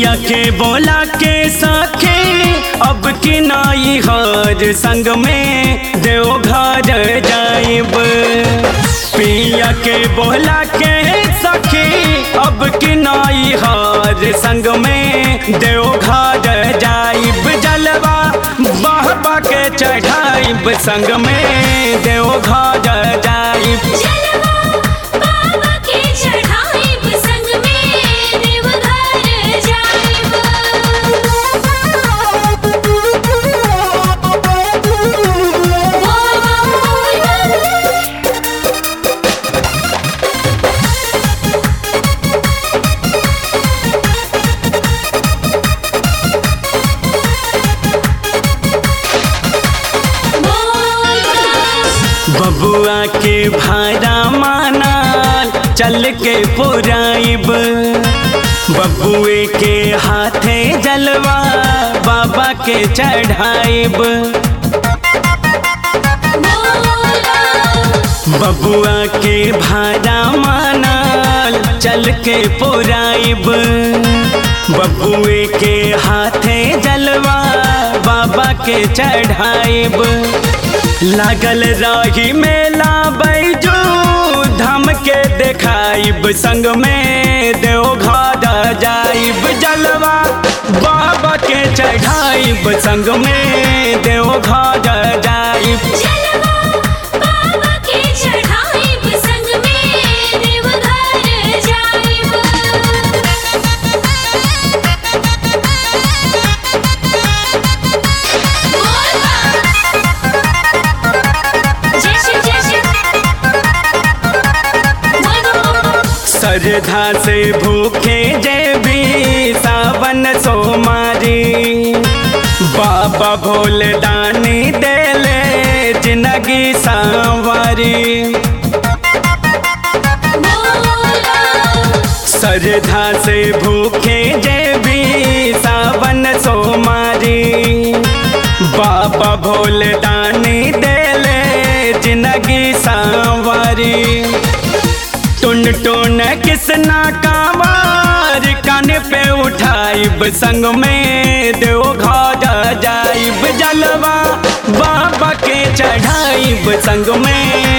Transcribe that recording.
पिया के बोला के सखे अब की नाई हर संग में देव घर जाइब पिया के बोला के सखी अब की नाई हर संग में देव घर जाइब जलवा बाबा के चढ़ाइब संग में देव घर जाइब जलवा बाबा के चढ़ाइब संग में देवघर जाइब बोल बम बोल बम बोल बम बबुआ के भाड़ा मानाल चल के पुराइब बबुए के हाथे जलवा बाबा के चढ़ाइब बबुआ के भाड़ा मानाल चल के पुराइब बबुए के हाथे जलवा बाबा के चढ़ाइब लागल रही मेला बैजू धम के देखाइब संग में देव घर जाइब जलवा बाबा के चढ़ाइब संग में देव घर जाइब जलवा बाबा के चढ़ाइब संग में देवघर जाइब बोल बम जय श्री जय श्री बोल बम श्रद्धा से भूखे जय भी सावन सोमारी बाबा भोले दानी देले जिंदगी सांवारी श्रद्धा से भूखे जय भी सावन सोमारी बाबा भोले दानी देले जिंदगी सांवारी टुन टुन किसना कामार कान पे उठाइब संग में देव घर जाइब जलवा बाबा के चढ़ाइब संग में